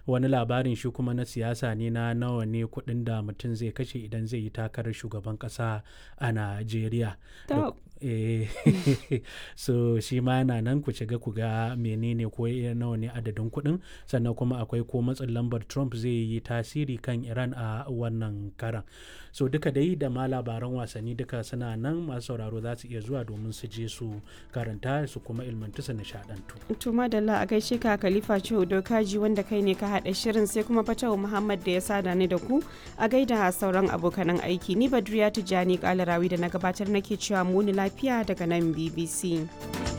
wani labarin shi kuma na siyasa ne na nawa ne kuɗin da mutum zai kashe idan zai yi takarar shugaban ƙasa a najeriya so shi ma yana nan ku shiga ku ga menene ko nawa ne adadin kuɗin sannan kuma akwai ko matsin lambar trump zai yi tasiri kan iran a wannan karan so duka dai da ma labaran wasanni duka suna nan masu sauraro za su iya zuwa domin su je su karanta su kuma ilmantu su nishadantu to madalla a gaishe ka khalifa ce dokaji wanda kai ne ka haɗa shirin sai kuma fatawa muhammad da ya sada ni da ku a gaida sauran abokanan aiki ni badriya tijjani kalarawi da na gabatar nake cewa muni lafiya daga nan bbc